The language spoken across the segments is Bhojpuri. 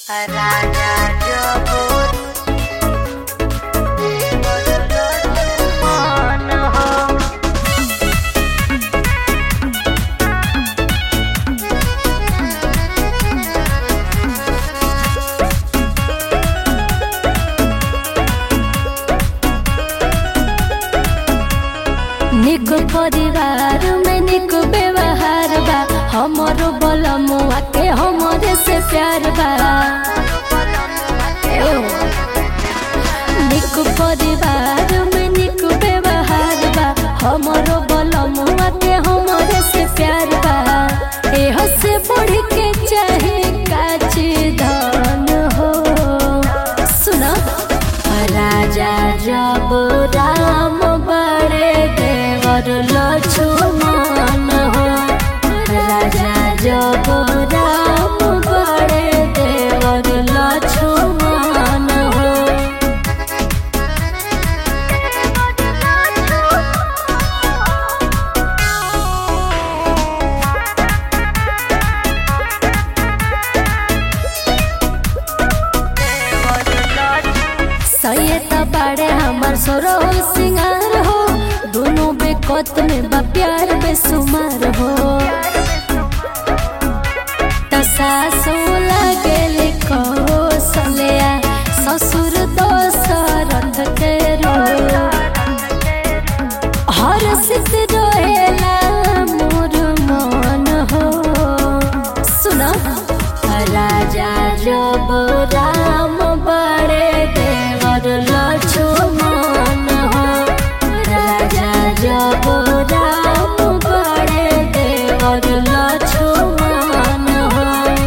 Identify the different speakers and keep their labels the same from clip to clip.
Speaker 1: Raja Jabut Mon ho
Speaker 2: निक परिवार में निक व्यवहार बा हमरो बलमुआ के हमरे से प्यार बा ए ओ। निक परिवार में निक व्यवहार बा हमरो बलमुआ के हमरे से प्यार बा एहो से बढ़ के चाहे काच धन हो सुना राजा जब राम बड़े देवर लक्ष्मण हो राजा जब राम बड़े देवर लक्ष्मण हो सैयद बाड़े हमर सोरो सिंगार हो दोनों बेकत में बा प्यार बेसुमार हो त सासो लागे लिखो सलिया ससुर दोसरथ के रो हर सित रोएला मोर मन हो सुना राजा जब राम बड़े देवर लक्ष्मण हो राजा जब राम बड़े देवर लक्ष्मण हो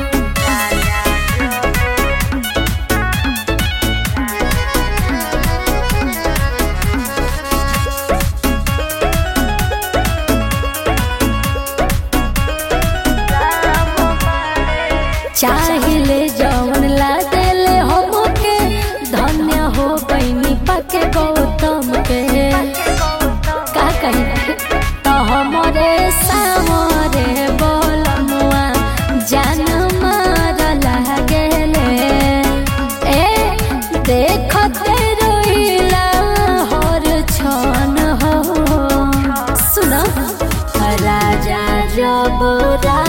Speaker 2: चाहिले जवन ला देले हमके धन्य हो बहिनी पाके गौतम के का कही तो हमरे सामरे बोलमुआ जान मार लागेले ए देखते रोइला हर छन हो सुन राजा जब रा